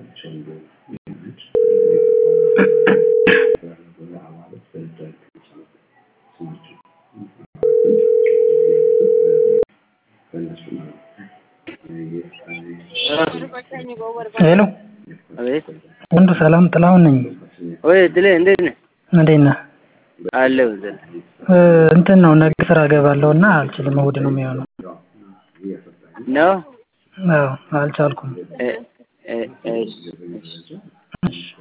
ሄሎ አቤት ወንዱ ሰላም ጥላሁን ነኝ። ወይ ድሌ እንዴት ነህ? እንዴት ነህ? አለሁ ዘ እ እንትን ነው ነገ ስራ እገባለሁ እና አልችልም። እሑድ ነው የሚሆነው። ነው አዎ አልቻልኩም። እ እ እሺ እሺ